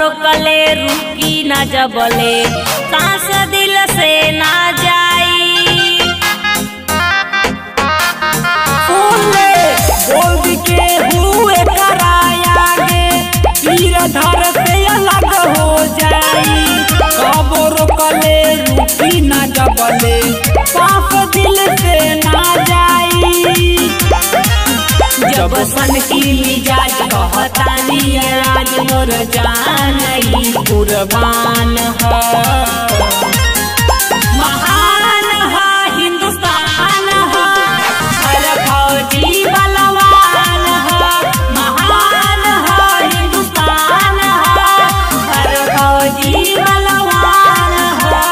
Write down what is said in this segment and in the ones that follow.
रोकले रुकी ना जबले सांस दिल से ना जाई फूले बोल के हुए करायागे तीर धर से अलग हो जाई कब रोकले रुकी ना जबले सांस दिल से ना जाई जब सन की मिजाज कहतानी आज मोर जान ई कुर्बान है महान है हिंदुस्तान है हर फौजी बलवान है महान है हिंदुस्तान है हर फौजी बलवान है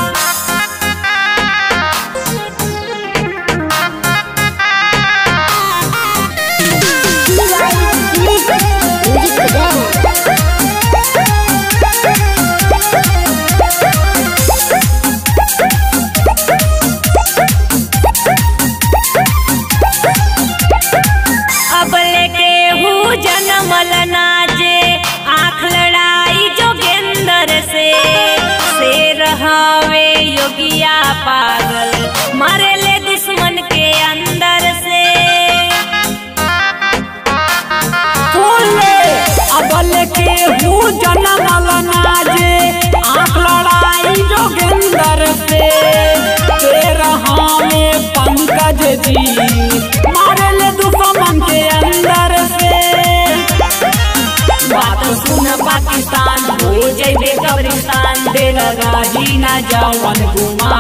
अब लेके हूँ जनमल नाजे आँख लड़ाई जोगेंद्र से शेर हवे योगिया पागल मरे ले दुश्मन के अंदर से फूले अबल के हूँ जनमल नाजे आँख लड़ाई जोगिंदर से तेरा में पंकज जी मारल दुश्मन के अंदर से बात सुन पाकिस्तान हो जैबे कब्रिस्तान दे लगा ही ना जवन गुमान